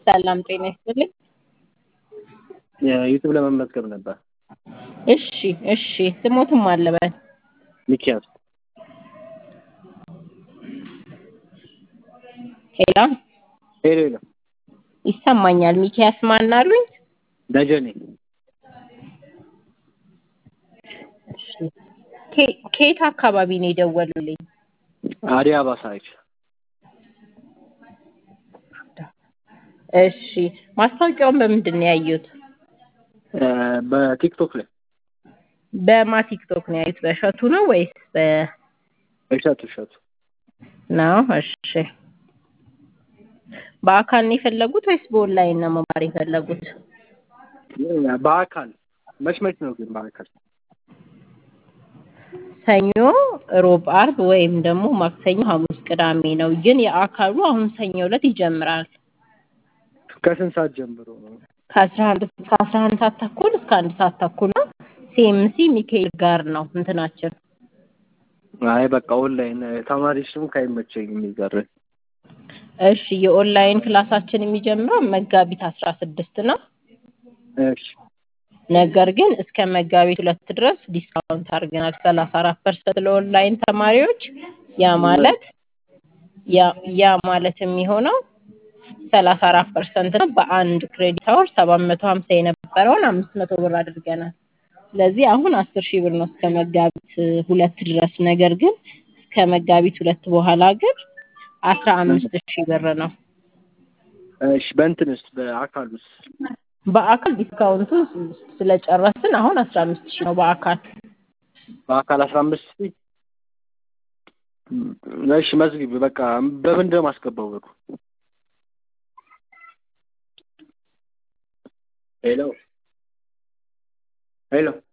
ሰላም ጤና ይስጥልኝ። ዩቱብ ለመመዝገብ ነበር። እሺ እሺ ስሞትም አለበል ሚኪያስ ሄላ ሄሎ ሄሎ ይሰማኛል። ሚኪያስ ማን አሉኝ? ደጀኔ እሺ ከ- ከየት አካባቢ ነው የደወሉልኝ? አዲስ አበባ ሳይት እሺ ማስታወቂያውን በምንድን ነው ያዩት? በቲክቶክ ላይ በማ ቲክቶክ ነው ያዩት? በእሸቱ ነው ወይስ በ እሸቱ እሸቱ ነው? እሺ በአካል ነው የፈለጉት ወይስ በኦንላይን ነው መማር የፈለጉት? በአካል መች መች ነው ግን በአካል ሰኞ፣ ሮብ፣ አርብ ወይም ደግሞ ማክሰኞ፣ ሐሙስ፣ ቅዳሜ ነው። ግን የአካሉ አሁን ሰኞ ዕለት ይጀምራል። ከስንት ሰዓት ጀምሮ ነው? ከአስራ አንድ እስከ አስራ አንድ ሰዓት ተኩል እስከ አንድ ሰዓት ተኩል ነው። ሲኤምሲ ሚካኤል ጋር ነው እንትናችን። አይ በቃ ኦንላይን ተማሪ ስም ካይመቸኝ የሚቀር እሺ የኦንላይን ክላሳችን የሚጀምረው መጋቢት አስራ ስድስት ነው። እሺ ነገር ግን እስከ መጋቢት ሁለት ድረስ ዲስካውንት አድርገናል ሰላሳ አራት ፐርሰንት ለኦንላይን ተማሪዎች። ያ ማለት ያ ያ ማለት የሚሆነው ሰላሳ አራት ፐርሰንት ነው። በአንድ ክሬዲት አወር ሰባት መቶ ሀምሳ የነበረውን አምስት መቶ ብር አድርገናል። ስለዚህ አሁን አስር ሺህ ብር ነው እስከ መጋቢት ሁለት ድረስ። ነገር ግን እስከ መጋቢት ሁለት በኋላ ግን አስራ አምስት ሺህ ብር ነው። እሺ በእንትንስ በአካል ውስጥ በአካል ዲስካውንቱ ስለጨረስን አሁን አስራ አምስት ሺህ ነው በአካል በአካል አስራ አምስት ሺህ እሺ መዝግቢ በቃ በምንድን ነው የማስገባው ብሩ ሄሎ ሄሎ